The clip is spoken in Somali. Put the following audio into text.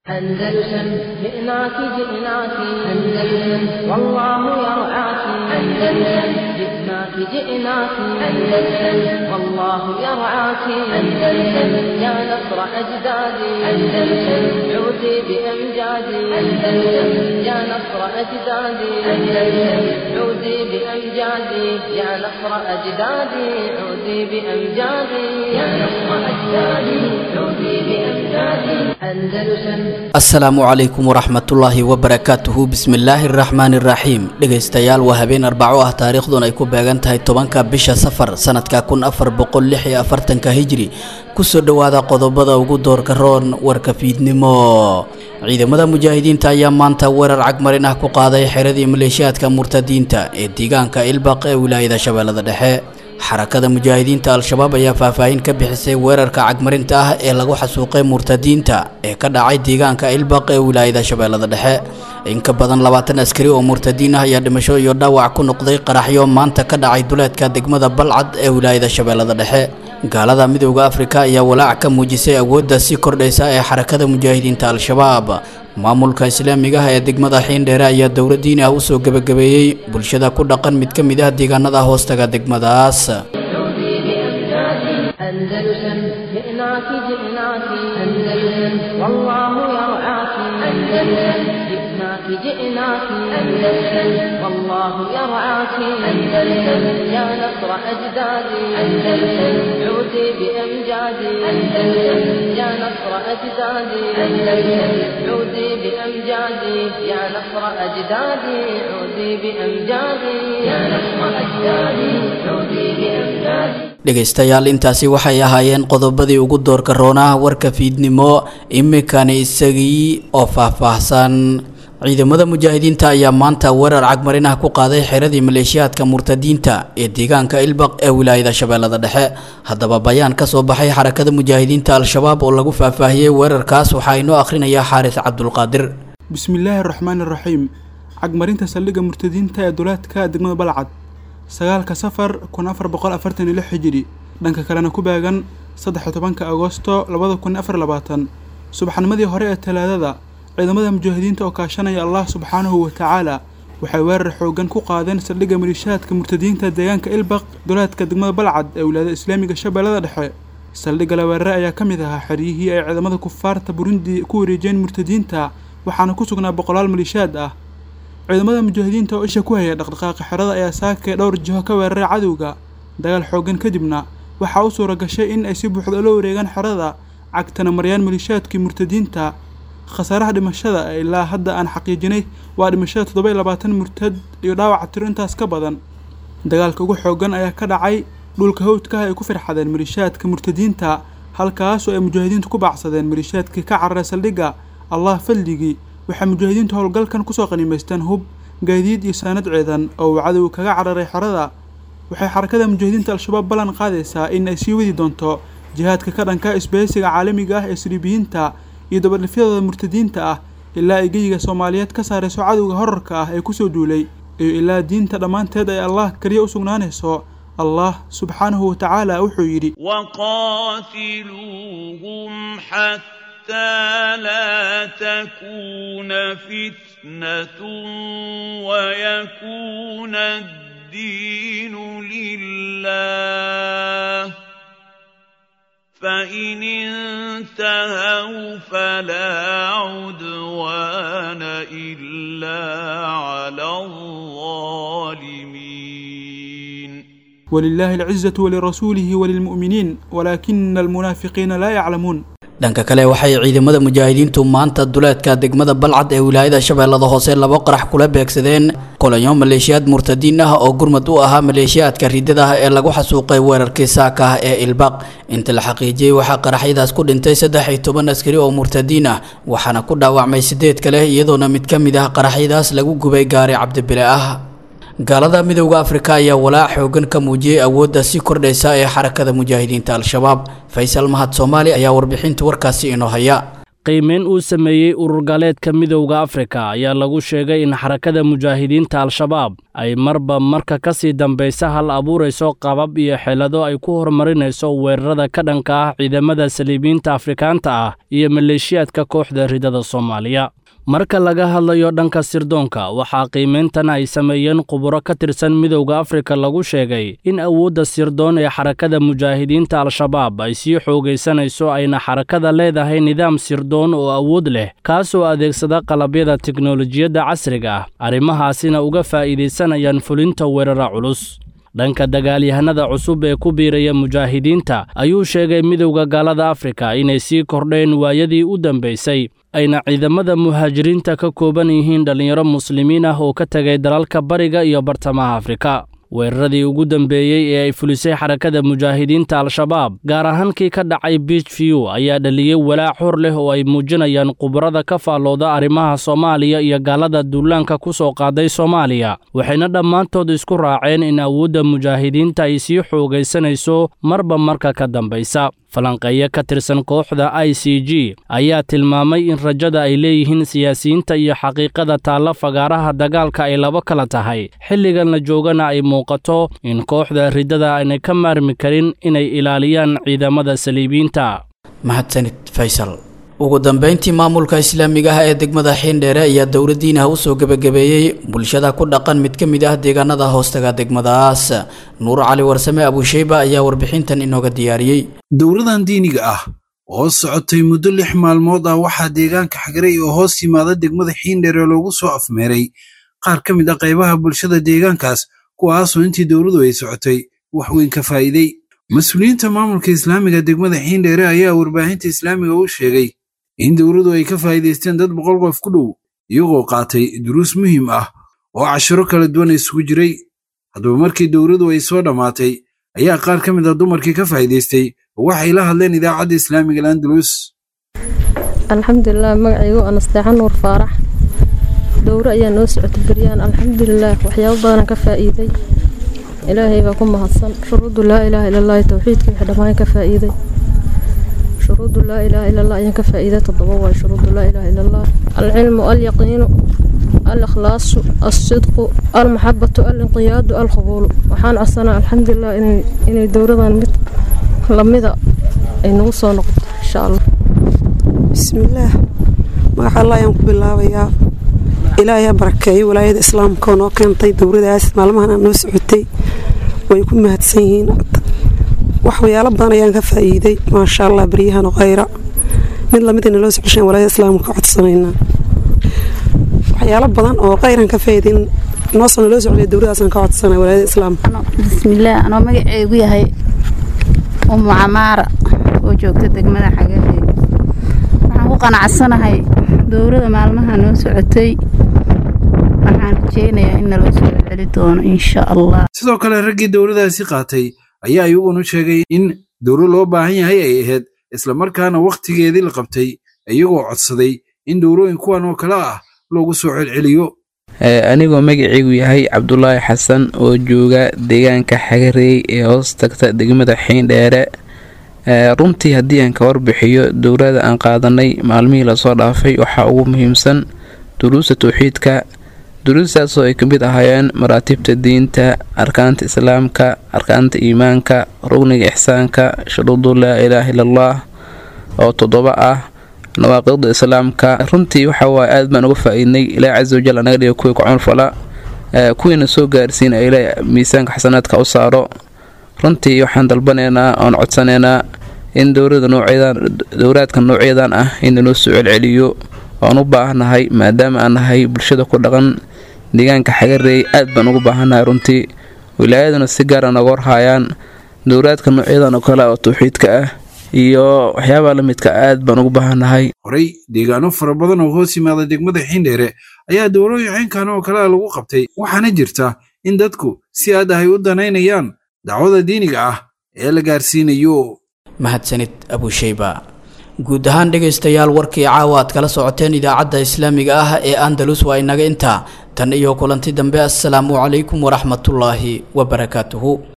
أندلسن جئناك جئناك أندلسن والله يرعاك أندلسن جئناك جئناك أندلسن والله يرعاك أندلسن يا نصر أجدادي أندلسن عودي بأمجادي أندلسن يا نصر أجدادي أندلسن عودي بأمجادي يا نصر أجدادي عودي بأمجادي يا نصر أجدادي عودي بأمجادي أندلسن asalaamu calaykum waraxmatullaahi wabarakaatuhu bismillaahi araxmaani iraxiim dhegaystayaal waa habeen arbaco ah taariikhdun ay ku beegan tahay tobanka bisha safar sanadka kun afar boqol lix iyo afartanka hijri kusoo dhowaada qodobada ugu doorka roon warka fiidnimo ciidamada mujaahidiinta ayaa maanta weerar cagmarin ah ku qaaday xeradii maleeshiyaadka murtadiinta ee deegaanka ilbaq ee wilaayada shabeellada dhexe xarakada mujaahidiinta al-shabaab ayaa faahfaahin ka bixisay weerarka cagmarinta ah ee lagu xasuuqay murtadiinta ee ka dhacay deegaanka ilbaq ee wilaayada shabeellada dhexe in ka badan labaatan askari oo murtadiin ah ayaa dhimasho iyo dhaawac ku noqday qaraxyo maanta ka dhacay duleedka degmada balcad ee wilaayada shabeellada dhexe gaalada midooda afrika ayaa walaac ka muujisay awoodda sii kordhaysa ee xarakada mujaahidiinta al-shabaab maamulka islaamiga ah ee degmada xiindheere ayaa dowladdiin ah usoo gebagabeeyey bulshada ku dhaqan mid ka mid ah deegaanada hoostaga degmadaas أندلسن جئناك جئناك أندلسن والله يرعاك أندلسن جئناك جئناك أندلسن والله يرعاك أندلسن يا نصر أجدادي أندلسن عودي بأمجادي أندلسن يا نصر أجدادي أندلسن عودي بأمجادي يا نصر أجدادي عودي بأمجادي يا نصر أجدادي عودي بأمجادي dhegaystayaal intaasi waxay ahaayeen qodobadii ugu doorka roonaha warka fiidnimo iminkani isagii oo faahfaahsan ciidamada mujaahidiinta ayaa maanta weerar cagmarin ah ku qaaday xeradii maleeshiyaadka murtadiinta ee deegaanka ilbaq ee wilaayada shabeellada dhexe haddaba bayaan ka soo baxay xarakada mujaahidiinta al-shabaab oo lagu faahfaahiyey weerarkaas waxaa inoo akhrinayaa xaaris cabdulqaadir bismillaahi araxmaani iraxiim cagmarinta saldhigga murtadiinta ee duleedka degmada balcad sagaalka safar kun afar boqol afartan iyo lix hijiri dhanka kalena ku beegan saddex-iyo tobanka agosto labada kun afar labaatan subaxnimadii hore ee talaadada ciidamada mujaahidiinta oo kaashanaya allah subxaanahu wa tacaala waxay weerar xoogan ku qaadeen saldhigga maliishaadka murtadiinta deegaanka ilbaq duleedka degmada balcad ee wilaayada islaamiga shabeellada dhexe saldhigga la weerare ayaa ka mid ahaa xeryihii ay ciidamada kufaarta burundi ku wareejiyeen murtadiinta waxaana ku sugnaa boqolaal maliishaad ah ciidamada mujaahidiinta oo isha ku haya dhaqdhaqaaqa xerada ayaa saakay dhowr jiho ka weeraray cadowga dagaal xoogan kadibna waxaa u suura gashay in ay si buuxda ula wareegaan xerada cagtana maryaan maliishaadkii murtadiinta khasaaraha dhimashada ee ilaa hadda aan xaqiijinay waa dhimashada toddoba iyo labaatan murtad iyo dhaawaca tiro intaas ka badan dagaalka ugu xoogan ayaa ka dhacay dhulka hawdkaah ay ku firxadeen maliishaadka murtadiinta halkaasoo ay mujaahidiintu ku baacsadeen maliishaadkii ka cararay saldhigga allah fadligii waxay mujaahidiintu howlgalkan kusoo qanimaysteen hub gaadiid iyo saanad ciidan oo uu cadow kaga cararay xerada waxay xarakada mujaahidiinta al-shabaab ballan qaadaysaa in ay sii wadi doonto jihaadka ka dhanka isbahaysiga caalamiga ah ee siriibiyiinta iyo dabadhifyadooda murtadiinta ah ilaa ay geyiga soomaaliyeed ka saarayso cadowga horarka ah ee kusoo duulay iyo ilaa diinta dhammaanteed ay allah keliya u sugnaanayso allah subxaanahu wa tacaala wuxuu yidhi حتى لا تكون فتنة ويكون الدين لله فإن انتهوا فلا عدوان إلا على الظالمين ولله العزة ولرسوله وللمؤمنين ولكن المنافقين لا يعلمون dhanka kale waxay ciidamada mujaahidiintu maanta duleedka degmada balcad ee wilaayada shabeellada hoose laba qarax kula beegsadeen kolonyo maleeshiyaad murtadiin ah oo gurmad u ahaa maleeshiyaadka ridada ah ee lagu xasuuqay weerarkii saaka ah ee ilbaq inta la xaqiijiyey waxaa qaraxyadaas ku dhintay saddex iyo toban askari oo murtadiin ah waxaana ku dhaawacmay sideed kale iyadoona mid ka mid ah qaraxyadaas lagu gubay gaari cabdibile ah gaalada midowda afrika ayaa walaac xoogan ka muujiyey awoodda sii kordhaysa ee xarakada mujaahidiinta al-shabaab faysal mahad soomaali ayaa warbixinta warkaasi inoo haya qiimeyn uu sameeyey ururgaleedka midowda afrika ayaa lagu sheegay in xarakada mujaahidiinta al-shabaab ay marba marka ka sii dambaysa hal abuurayso qabab iyo xelado ay ku horumarinayso weerarada ka dhanka ah ciidamada saliibiyiinta afrikaanta ah iyo maleeshiyaadka kooxda ridada soomaaliya marka laga hadlayo dhanka sirdoonka waxaa qiimayntan ay sameeyeen khuburo ka tirsan midowda afrika lagu sheegay in awoodda sirdoon ee xarakada mujaahidiinta al-shabaab ay sii xoogaysanayso ayna xarakada leedahay nidaam sirdoon oo awood leh kaasoo adeegsada qalabyada teknolojiyadda casriga ah arrimahaasina uga faa'iidaysanayaan fulinta weerara culus dhanka dagaalyahanada cusub ee ku biiraya mujaahidiinta ayuu sheegay midowda gaalada afrika inay sii kordheen waayadii u dambaysay ayna ciidamada muhaajiriinta ka kooban yihiin dhallinyaro muslimiin ah oo ka tegay dalalka bariga iyo bartamaha afrika weeraradii ugu dambeeyey ee ay fulisay xarakada mujaahidiinta al-shabaab gaar ahaan kii ka dhacay biich view ayaa dhaliyey walaac hor leh oo ay muujinayaan khubarada ka faallooda arrimaha soomaaliya iyo gaalada duulaanka ku soo qaaday soomaaliya waxayna dhammaantood isku raaceen in awoodda mujaahidiinta ay sii xoogaysanayso marba marka ka dambaysa falanqeeyo ka tirsan kooxda i c g ayaa tilmaamay in rajada ay leeyihiin siyaasiyiinta iyo xaqiiqada taalla fagaaraha dagaalka ay laba kala tahay xilligan la joogana ay muuqato in kooxda riddada aanay ka maarmi karin inay ilaaliyaan ciidamada saliibiyiinta mahadsanid faysal ugu dambeyntii maamulka islaamiga ah ee degmada xiindheere ayaa dowladdiinaha usoo gebagabeeyey bulshada ku dhaqan mid ka mid ah deegaanada hoostaga degmadaas nuur cali warsame abuusheyba ayaa warbixintan inooga diyaariyey dowladan diiniga ah oo socotay muddo lix maalmood ah waxaa deegaanka xagaray oo hoos yimaada degmada xiindheere loogu soo afmeeray qaar ka mid ah qaybaha bulshada deegaankaas kuwaasoo intii dowladu ay socotay wax weyn ka faa'iidey mas-uuliyiinta maamulka islaamiga degmada xiindheere ayaa warbaahinta islaamiga u sheegay in dowladu ay ka faa'iidaysteen dad boqol qof ku dhow iyagoo qaatay duruus muhiim ah oo cashiro kala duwan isugu jiray haddaba markii dowladu ay soo dhammaatay ayaa qaar ka mid ah dumarkii ka faa'iidaystay oo waxay la hadleen idaacadda islaamiga landalus alxamdulilah magacaygu anasteexan nuur faarax dowro ayaa noo socotay beryaan alxamdulilah waxyaabo badanaan ka faa'iiday ilaahay baa ku mahadsan shuruudu laa ilaaha ila allahi towxiidka wixii dhammaan ka faa'iiday shuruudu laa ilaaha ila allah ayaan ka faa'iiday toddoba waay shuruudu laa ilaaha ila allah alcilmu alyaqiinu alikhlaasu alsidqu almaxabatu alinqiyaadu alqabuulu waxaan codsanaa alxamdulilah inay inay dowladan mid lamida ay nagu soo noqoto insha allah bismillaah magaca allah ayaan ku bilaabayaa ilaahay ha barakeeyo walaayada islaamka oo noo keentay dowladaas maalmahan aan noo socotay way ku mahadsan yihiin waxyaalo badan ayaan ka faa'iiday maasha allah baryahan oo khayra mid lamid ay naloo socoshaan walaayada islaamka ka codsanaynaa waxyaalo badan oo khayran ka faa'iidayn noosoo naloo socday dowladaasaan ka codsanay walaayada islaamka bismillaah anoo magaceegu yahay umu camaara oo joogta degmada xagareed waxaan ku qanacsanahay dowlada maalmaha noo socotay waxaan rajeynayaa in naloo soo celi doono insha allah sidoo kale raggii dowladaasi qaatay ayaa iyaguna sheegay in dowlo loo baahan yahay ay ahayd islamarkaana wakhtigeedii la qabtay iyagoo codsaday in dowlooyin kuwan oo kale ah loogu soo celceliyo anigoo magaceygu yahay cabdulaahi xasan oo jooga deegaanka xagareey ee hoos tagta degmada xiindheere runtii haddii aan ka warbixiyo dowlada aan qaadanay maalmihii lasoo dhaafay waxaa ugu muhiimsan duruusta towxiidka duruustaasoo ay ka mid ahaayeen maraatibta diinta arkaanta islaamka arkaanta iimaanka rugniga ixsaanka shuruudu laa ilaaha ila allah oo toddoba ah nawaaqiqda islaamka runtii waxawaaye aad baan uga faa-iidnay ilaahi casa wajal anaga dhiga kuwii kucunfala kuwiina soo gaarsiin ee ilaahi miisaanka xasanaadka u saaro runtii waxaan dalbanaynaa oon codsanaynaa in dowlada noocyadan dowlaadka noocyadan ah in naloo soo celceliyo oan u baahannahay maadaama aan nahay bulshada ku dhaqan deegaanka xagareey aad baan ugu baahannahay runtii wilaayaduna si gaara nooga warhaayaan dowlaadka noocyadan oo kale oo tawxiidka ah iyo waxyaabaha la midka aad baan ugu baahannahay horey deegaano fara badan oo hoos yimaada degmada xiindheere ayaa dowlooyin caynkan oo kalea lagu qabtay waxaana jirta in dadku si aad ahay u danaynayaan dacwada diiniga ah ee la gaarsiinayo mahadsanid abusheyba guud ahaan dhegaystayaal warkii caawa aad kala socoteen idaacadda islaamiga ah ee andalus waa inaga intaa tan iyo kulanti dambe assalaamu calaykum waraxmatullaahi wabarakaatuhu